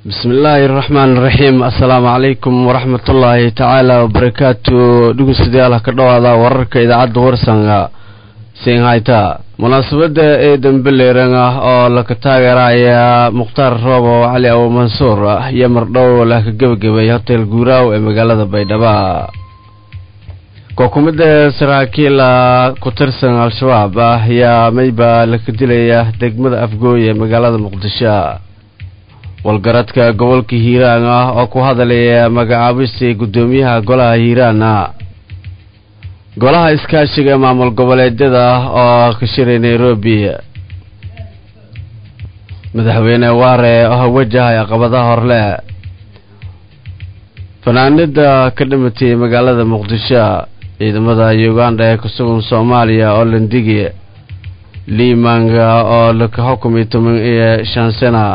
bismillaahi raxmaan raxiim assalaamu calaykum waraxmatullaahi tacaala wabarakaatu dhegeystayaal ka dhowaada wararka idaacadda warsanga singhayta munaasabadda ee dambeleeran ah oo laka taageeraya mukhtaar roobo cali awo mansuur iyo mardhow laka gebagabay hotel guuraaw ee magaalada baydhabo kookumada saraakiila ku tirsan al-shabaab ah ayaa mayba laka dilaya degmada afgooy ee magaalada muqdisho walgaradka gobolka hiiraan ah oo ku hadalaya magacaabistii guddoomiyaha golaha hiiraana golaha iskaashiga maamul goboleedyada oo ka shiray nairobi madaxweyne waare oo wajahay caqabadaha horle fanaanida ka dhimatay magaalada muqdisho ciidamada uganda ee kusugan soomaaliya oo landigi liimanga oo laka xukumay toban iyo shan sana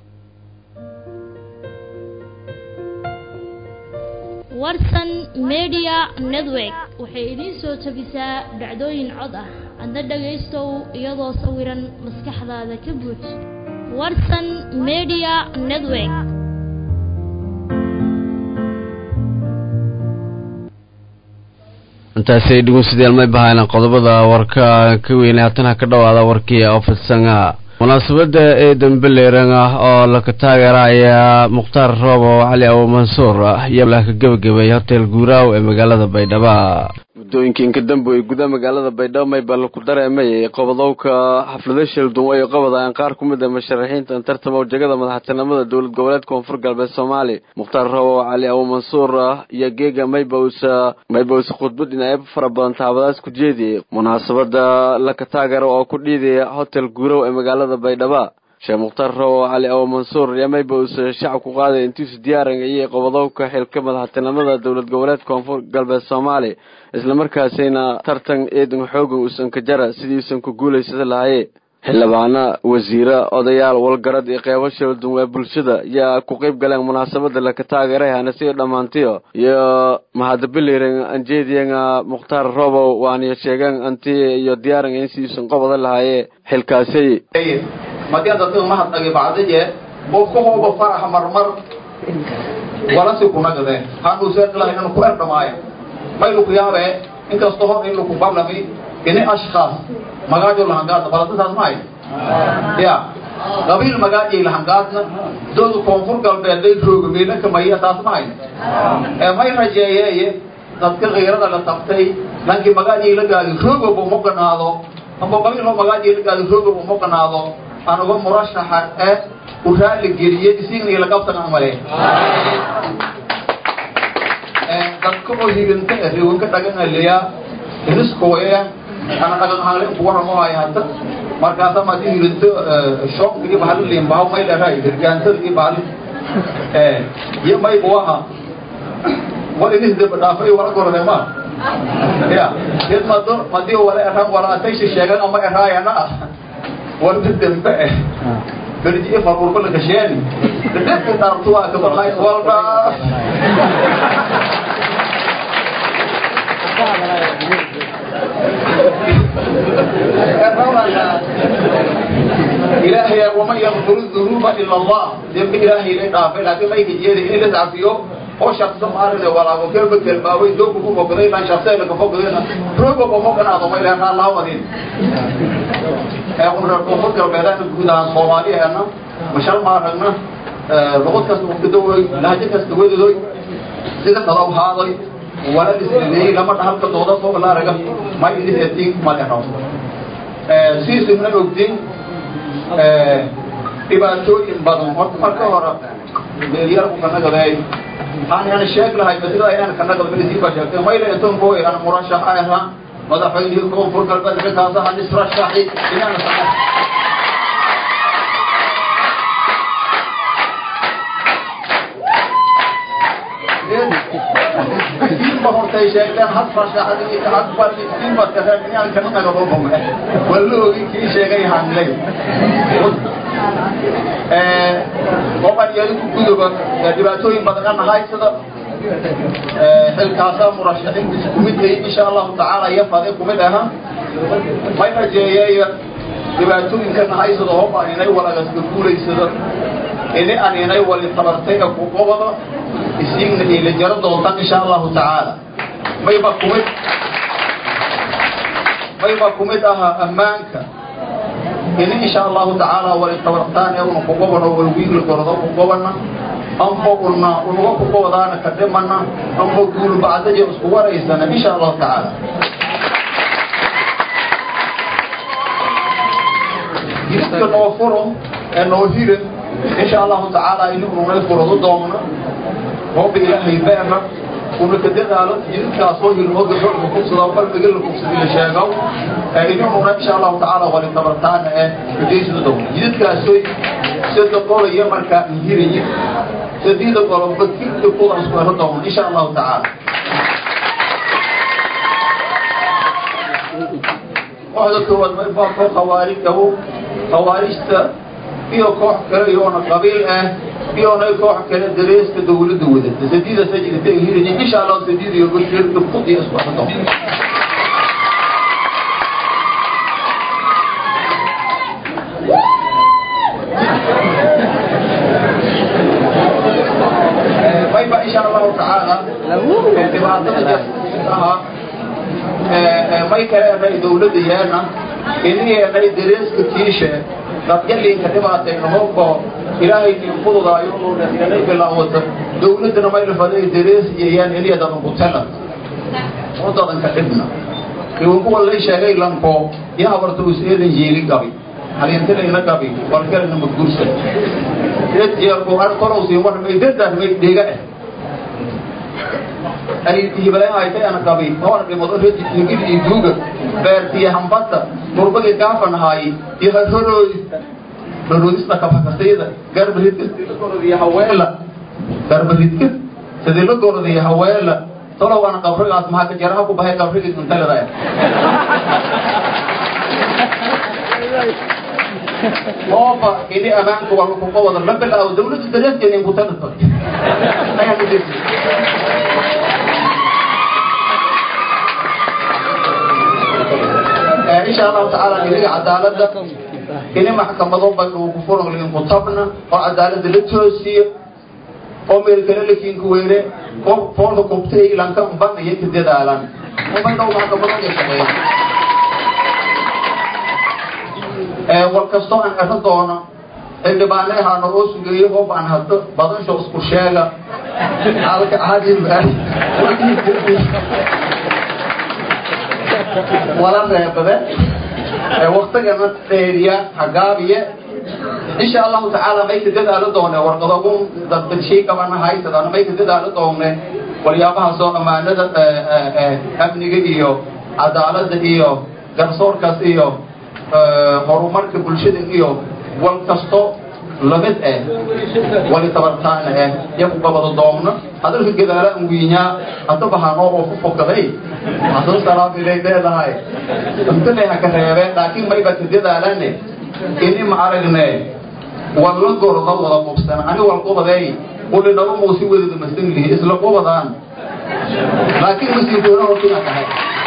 warsan media network waxay idiin soo tabisaa dhacdooyin cod ah adna dhagaystow iyadoo sawiran maskaxdaada ka buuj warsan media network intaasay dhegeystayaal may bahayna qodobada warka ka weynay haatana ka dhowaada warkii oo fidsanga munaasabadda ee dambeleeran ah oo laka taageeraya mukhtaar roobo cali awo mansuur iyo laka gebagabay hotel guuraaw ee magaalada baydhabo muddooyinkii inka dambe ay gudaha magaalada baydhabo maybal ku dareemay qobodowka xaflado sheldun ay qabadayaan qaar ku mid a musharaxiinta tartama jegada madaxtinimada dowlad goboleed koonfur galbeed soomaali mukhtaar roobo cali awo mansuur iyo geega maybawsa maybawsa khudbad dhinacyo fara badan taabadaas ku jeediyay munaasabada laka taageero oo ku dhiidaya hotel guuraaw ee magaalada baydhaba sheekh mukhtaar roobo cali awo mansuur iyo maybawsa shacab ku qaaday intiisu diyaaran ayay qobodowka xilka madaxtinimada dowlad goboleed koonfur galbeed soomaali islamarkaasina tartan eedan xoogan uusan ka jara sidiiusan ku guulaysada lahaye xildhibaana wasiira odayaal walgarad iyo qeybo sheeldun ee bulshada yaa ku qeyb galeen munaasabada laka taageeray hanasiyo dhammaantiyo iyo mahadabiliren anjeediyan mukhtaar robow waaniyo sheegeen anti iyo diyaaran in sidiisan qoboda lahaye xilkaasay madiyadadin mahadnagi bacdiye qofkahooba faraxa marmar walasi kunagade hanuuseeqilahaynanu ku erdhamaayo mayluku yaabe inkasta hor in laku barlami ini ashkaas magaajo lahangaadna baladasaas mahay ya qabiil magaajay lahangaadna dooda koonfur galbeeday rooga meelanka maya taas mahay ee may rajeeyeeye dadka kiirada la tabtay lankii magaajay la gaadi roogaba uma ganaado amba qabiiloo magaajay la gaadi roogaba uma ganaado anuga murashaxa ee u raali geliye isigni lagabtan amale dadka oo higanta rewanka dhaganaleya iniskoya ana dhagan hangle ku waramahay hadda markaasa madi higanto shoonka iyo bahali liimbaha may leedahay hirgaantada iyo bahali iyo mayba waha wal inis daba dhaafay wala gorode ma ya id mado madi wala eran wala atayshi sheegan ama eraayana ah walba dembe eh berji farurko la gasheeni dadka dhaartu waa ka baxay walba إلهي ومن يغفر الذنوب إلا الله ذنب إلهي لك عافي لكن ما يجي يدي إلا تعفيه هو شخص مارنا ولا وكلمة كلمة ويدوك فوق قدينا شخصين لك فوق قدينا روبا ومقنا ضمي لنا الله مدين يقول ربما فكر بيدان الجودة عن صوماليا أنا مشال مارنا لغت كاس وكدوي لهجة كاس دوي دوي سيدة تضاو هذا ولا لسنين لما تحل كدودا فوق لا رقم ما يدي سيتين ما لحرام سيس من الوقتين dhibaatooyin badan horta marka hore meelyarku kanagaday waxaan yana sheeg lahay masida inaan kanagada melisii baa sheegtay mayla intan koo iran murashax ahaa madaxweynihii koonfur galbeed ninkaasa han israshaxi inaan ma hortay sheegteen had rashaxadii had bali inbaadka reer inaan kana nagado bome waloogi kii sheegay hanley oqan yadiku gudoba dhibaatooyin badan anahay sida xilkaasaa murashaxiintiisa kumid ay insha allahu tacaala iyo fade kumid aha may rajeeyeeya dhibaatooyinkana haysado hoba inay walagaska guulaysado ini aninay wali tabartay ee ku qobada isiigna ila jaro doontaan insha allahu tacaala mayba kumid mayba kumid ahaa ammaanka ini insha allahu tacaala wali tabartaan ee una ku qobano walwiigla gordo ku qobana amba una unaga ku qobadaana ka dhimana amba guul bacdaja isku waraysana insha allahu tacaala jidka noo furo ee noo hira insha allahu tacaala ini ununay furado doona hooba ilaahay beena una ka dadaalo jidadkaasoo hilmo gabdho kufsada qalbiga la kufsada la sheego ini ununa insha allahu tacaala wali tabartaana ee ujeysada doona jidadkaasoy sida qolaya markaa hirayi sadida qoloba kirka kuwa isku helo doona insha allahu tacaala kooxda koowaad mayfaa koo khawaarij awo khawaarijta iyo koox kale iyoona qabiil ah iyona koox kale dareeska dawladda wadata sadiida sajidata hiraya insha allah sadiid iyo bashirka fudi isku hado mayba insha allahu tacaala dhibaatada aha may kale enay dawladda yeena ini enay dareeska kiishe dadyalinka dhibaatayna hobko ilaahay nin fududaayo inay bilaawata dawladdana maylafaday darees iyayaan eliyadan kutela wadadanka dhibna iwan kuwa lay sheegay lanko ya habarta us eedan yeeli gabi halintilayna gabi walkalana magursa eedjeerku ar korowsi war may dadaan may dhiga eh ay hibalahaytay ana gabi oona dhimado rejigid iyo duuga beertiya hambata murbagi gaafanahaay iyo harhorooy harhoodista kabakasayda garbaridka sidii la gorodiya haweela garbaridka sidii la gorodiya haweela tolow ana qabrigaas maxaa ka jaraha ku bahay qabrigii intalada ooba ini amaanka waa lakuga wada la bilaawo dawladda dareeskeena inkutalata ayaa ku jirta insha allahu tacaala iniga cadaaladda ini maxkamado bakufuranlinku tabna oo cadaaladda la toosiyo oo meelkale lakiinka weyne oo foolka kubtay lanka ban iyo ka dadaalan ubandhow maxkamado ka shaqeeya war kastoo aan ero doono xildhibaane ahaano oo sugeeyo oo baan hado badansho isku sheega alka caadi wala reebade waktigana dheeriya hagaabiye insha allahu tacaala may ka dadaalo doone warqadogu dadbadshii qabana haysadana may ka dadaalo doone walyaabahaasoo ammaanada amniga iyo cadaaladda iyo garsoorkaas iyo horumarka bulshada iyo wal kasto lamid eh wali tabartaana eh yaku qabado doomna hadalka gadaala an wiinyaa hadaba hanoo oo ku fokaday hadduu salaam ilay leedahay intale ha ka reebeen laakiin mayba ka dadaalane ini ma aragne walla gorda wada qubsan ani wal qubadeey uli naba muusi wadada masan lihi isla qubadaan laakiin masii doona hortina tahay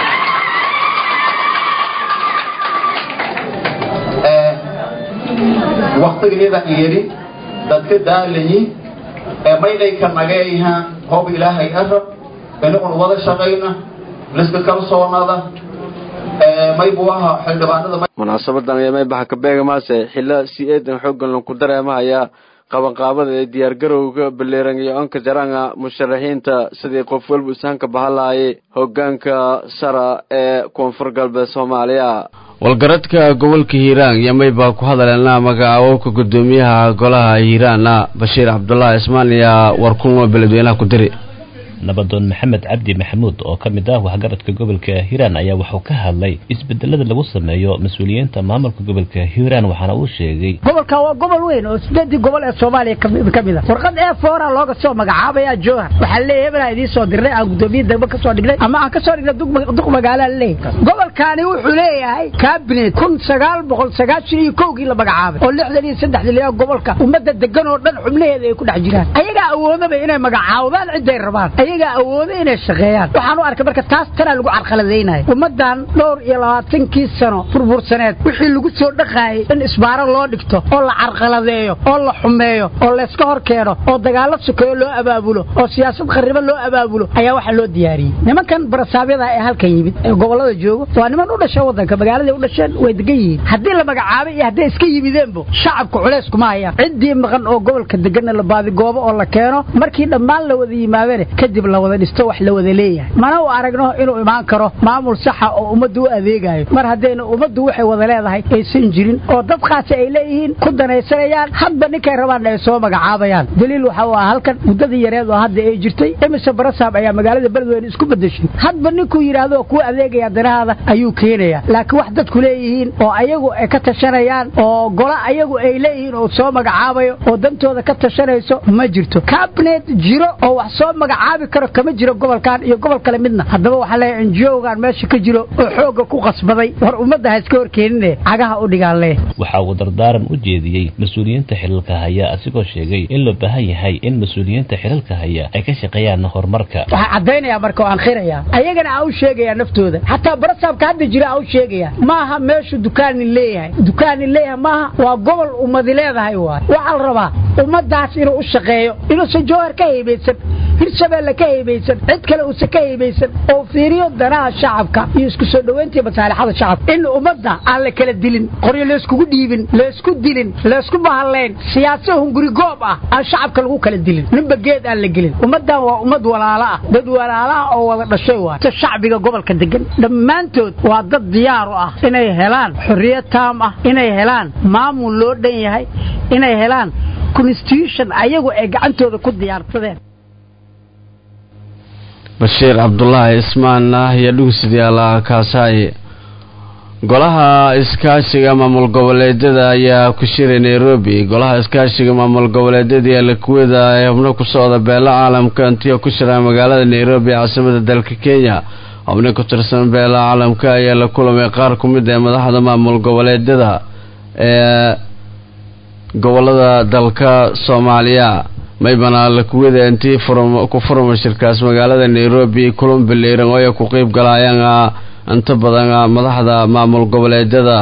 waktigeeda yidhi dadka daalayi maydayka nageeyha hob ilaahay arab ini un wada shaqayna liska kalsoonada maybu aha xildhibaanada munaasabadan ayaa maybaxa ka beegamaase xilla si eedan xooggan lanku dareemahaya qabanqaabada ee diyaargarowga baleeran iyo onka jaranga musharaxiinta sidii qof walba isaanka bahalaayay hogaanka sara ee koonfur galbeed soomaaliya walgaradka gobolka hiiraan yamay baa ku hadaleena magacaabowka guddoomiyaha golaha hiiraana bashiir cabdulaahi ismaan ayaa warkulmo beledweynaha ku diri nabadoon maxamed cabdi maxamuud oo ka mid ah waxgaradka gobolka hiiraan ayaa wuxuu ka hadlay isbedelada lagu sameeyo mas-uuliyiinta maamulka gobolka hiiraan waxaana uu sheegay gobolka waa gobol weyn oo sideedii gobol ee soomaaliya ka mid a warqad ee foora looga soo magacaabaya jowhar waxaa leeyahay hebel aan idiin soo dirnay aan guddoomiye degmo ka soo dhignay ama aan ka soo dhignay duq magaalaa leeyahay gobolkaani wuxuu leeyahay cabinet kun sagaal boqol sagaashan iyo kowgii la magacaabay oo lixdan iyo saddexdii leeyahay gobolka ummadda degan oo dhan xubnaheeda ay ku dhex jiraan ayagaa awoodaba inay magacaawdaan ciday rabaan ayagaa awooda inay shaqeeyaan waxaan u arkay marka taas tanaa lagu carqaladaynaya ummaddan dhowr iyo labaatankii sano burbursaneed wixii lagu soo dhaqaayay in isbaaro loo dhigto oo la carqaladeeyo oo la xumeeyo oo layska hor keeno oo dagaallo sukeeyo loo abaabulo oo siyaasad qarribo loo abaabulo ayaa waxaa loo diyaariyey nimankan barasaabyada ee halkan yimid ee gobollada joogo waa niman u dhasha waddanka magaaladay u dhasheen way degan yihiin haddii la magacaabay iyo hadday iska yimideenbo shacabka culays kuma hayaan ciddii maqan oo gobolka deganna la baadigoobo oo la keeno markii dhammaan la wada yimaadane kadib la wada dhisto wax la wada leeyahay mana u aragno inuu imaan karo maamul saxa oo ummadda u adeegayo mar haddayna ummaddu waxay wada leedahay aysan jirin oo dad khaasi ay leeyihiin ku danaysanayaan hadba ninkay rabaan ay soo magacaabayaan daliil waxa uu ah halkan muddadii yareed oo hadda ay jirtay emise barasaab ayaa magaalada beledweyne isku bedeshay hadba ninkuu yidhaahdo kuu adeegaya danahaada ayuu keenayaa laakiin wax dadku leeyihiin oo ayagu ay ka tashanayaan oo golo ayagu ay leeyihiin oo soo magacaabayo oo dantooda ka tashanayso ma jirto cabinet jiro oo wax soo magacaabi karo kama jiro gobolkan iyo gobol kale midna haddaba waxaa leeyahay enjiogan meesha ka jiro oo xoogga ku qasbaday war ummadda ha iska horkeenine cagaha u dhigaan leh waxa uu dardaaran u jeediyey mas-uuliyiinta xilalka haya asigoo sheegay in loo baahan yahay in mas-uuliyiinta xilalka haya ay ka shaqeeyaan horumarka waxaa caddaynaya marka oo aan khirayaa ayagana aa u sheegayaa naftooda xataa barasaabka hadda jira aa u sheegaya maaha meeshu dukaanin leeyahay dukaanin leeyahay maaha waa gobol ummadi leedahay waay waxaa la rabaa ummaddaas inuu u shaqeeyo inuusan jowhar ka haybaysan hirshabeelle ka haybaysan cid kale uusan ka haybaysan oo fiiriyo danaha shacabka iyo isku soo dhoweyntii masaalixada shacabka in ummadda aan la kala dilin qoryo layskugu dhiibin laysku dilin laysku bahallayn siyaasa hunguri goob ah aan shacabka lagu kala dilin ninba geed aan la gelin ummaddan waa ummad walaalo ah dad walaalo ah oo wada dhashay waay ta shacbiga gobolka degan dhammaantood waa dad diyaar u ah inay helaan xorriyad taam ah inay helaan maamul loo dhan yahay inay helaan constitution ayagu ay gacantooda ku diyaarsadeen bashiir cabdulaahi ismaan ah iyo dhugsidayaala kaasaaye golaha iskaashiga maamul goboleedyada ayaa ku shiray nairobi golaha iskaashiga maamul goboleedyada ee lakuwada ee xubno ku socda beela caalamka intii ku shiraan magaalada nairobi caasimada dalka kenya xubno ku tirsan beela caalamka ayaa la kulamay qaar ku mid ee madaxda maamul goboleedyada ee gobolada dalka soomaaliya maybana lakuwada intii ku furma shirkaas magaalada nairobi kulan biliiran oo ay ku qeyb galayaan inta badan madaxda maamul goboleedyada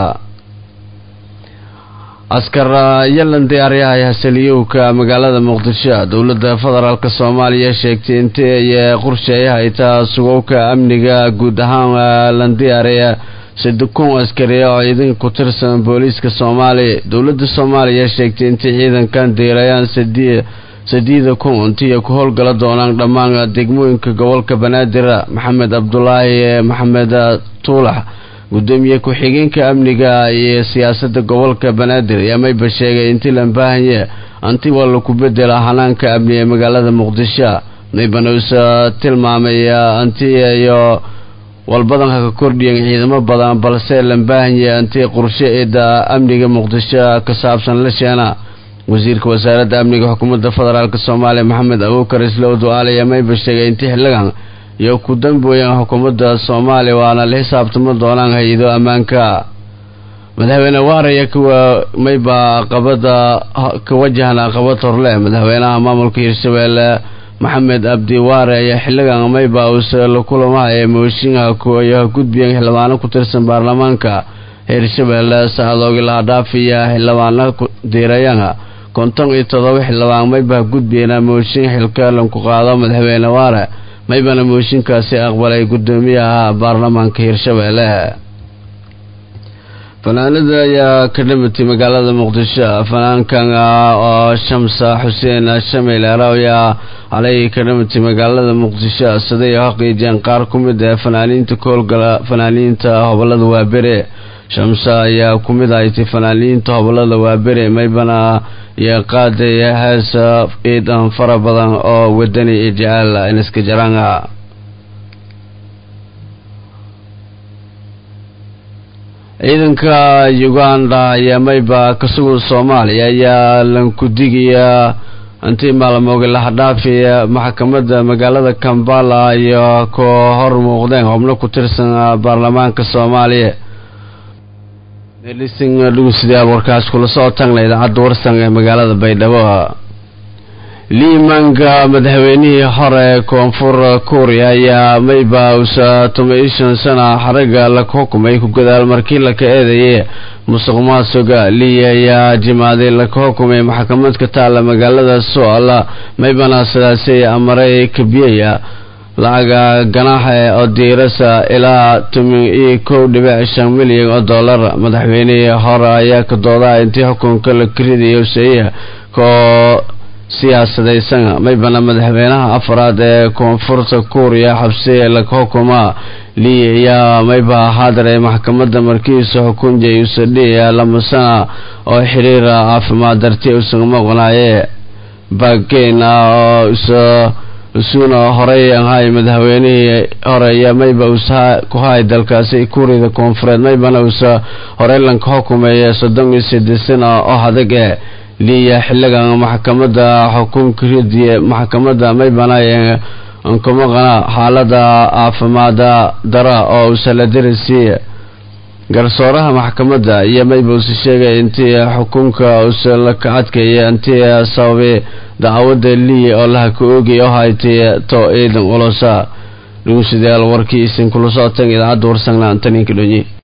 askar yalan diyaaryahay hasaliyowka magaalada muqdisho dowladda federaalk soomaaliya sheegtay intii ay qorsheeyahay taa sugowka amniga guud ahaan lan diyaariya sadekun askari oo ciidanka ku tirsan booliiska soomaaliya dowladda soomaaliya sheegtay intay ciidankan diirayaan sadiida kun intii ku howlgala doonaan dhammaan degmooyinka gobolka banaadir maxamed cabdulaahi maxamed tuulax gudoomiye ku-xigeenka amniga iyo siyaasada gobolka banaadir ayaa mayba sheegay intii la baahanye anti waa laku bedela hanaanka amni ee magaalada muqdisho maybana usa tilmaamay anti iyo walbadanka ka kordhiyan ciidamo badan balse la baahanye anti qorshe eeda amniga muqdisho ka saabsan la sheena wasiirka wasaaradda amniga xukuumadda federaalk soomaaliya maxamed abuukar islow du-aal ayaa mayba sheegay intii xilligan iyo ku dambooyaan xukuumadda soomaaliya waana la xisaabtamo doonaan hay-ado ammaanka madaxweyne waaraya kuwa mayba qabada ka wajahna qabad horle madaxweynaha maamulka hirshabeelle maxamed abdi waare ayaa xilligan mayba uuse la kulamaha mooshinha kuwayaha gudbiyan xildhibaano ku tirsan baarlamaanka hirshabeelle sacadoogi lahadhaafiya xildhibaano diirayana konton iyo todoba xildhibaan mayba gudbiyana mooshin xilkalan ku qaado madaxweyne waare maybana mooshinkaasi aqbalay gudoomiyaha baarlamaanka hirshabeelle fanaanada ayaa ka dhamatay magaalada muqdisho fanaankan oo shamsa xuseen shamil araawiya alay ka dhamatay magaalada muqdisho siday xaqiijiyeen qaar ku mid ee fanaaniinta koolgala fanaaniinta hobolada waabere shamsa ayaa ku mid ahaytay fanaaniinta hobolada waabere maybana iyo qaaday hees ciidan fara badan oo wadani iyo jecel iniska jaranga ciidanka uganda ayaa mayba ka sugan soomaaliya ayaa lankudigiya intii maalmooga lahadhaafiya maxkamadda magaalada kambala iyo ku hor muuqdeen xubno ku tirsan baarlamaanka soomaaliya meelisin dhugusida warkaas kula soo tagna idaacadda warsan ee magaalada baydhabo liimaanka madaxweynihii hore koonfur kuuriya ayaa mayba usa toban shan sana xaraga la xukumay ku gadaal markii laka eedeeyay musuq maasuga lii ayaa jimaaday laka xukumay maxkamad ka taala magaalada soala maybana sidaasi amaray kabiyaya lacaga ganaaxa oo diirasa ilaa toban iyo kow dhibic shan milyan oo dollar madaxweynihii hore ayaa ka doodaa intii xukunka la karidayo seeya koo siyaasadaysan maybana madaxweynaha afraad ee koonfurta kuuriya xabsiye laga xukumaa lii ayaa mayba haadare maxkamadda markiisa xukunjay usadhiya lama sana oo xiriira caafimaad darti usan maqnaaye baageen ah oo isa isuuna horey ahay madaxweynihii hore iyo mayba usa ku hay dalkaasi kuuriyada koonfureed maybana usa horey lanka xukumeeya soddon iyo sideed sana oo adag ee liya xiligan maxkamadda xukunka ridiye maxkamadda maybana nkamaqana xaalada caafimaada dara oo usaladarisiiya garsooraha maxkamadda iyo mayba usa sheegay intii xukunka usa laka adkaya intii sababay dacwada lii oo laha ka oogay oo haytay to ciidan olosa dhugusadayaal warkii isin kula socoteen idaacadda warsangna antaninka dhonye